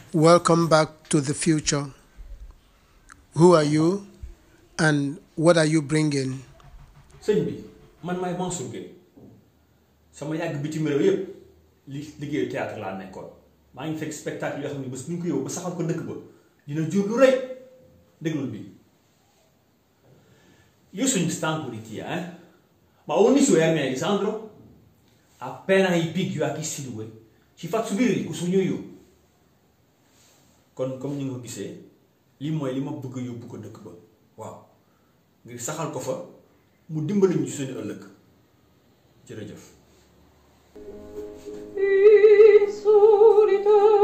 Welcome back to the future. Who are you and what are you bringing? sëñ bi man maay Mansour Gueye sama yàgg bitim réew yépp li liggéeyu théâtre laa nekkoon maa ngi fekk spectacle yoo xam ne bés bu ñu ko yóbbu ba saxal ko dëkk ba dina jur lu rëy déglul bi io sono stanco di te eh ma ogni sua me Alessandro appena i picchio a questi due ci faccio vedere cosa sogno io kon comme ni nga ko gisee lii mooy li ma bëgg yóbbu ko dëkk ba waaw ngir saxal ko fa mu dimbali ñu suñu ëllëg jërëjëf Insolita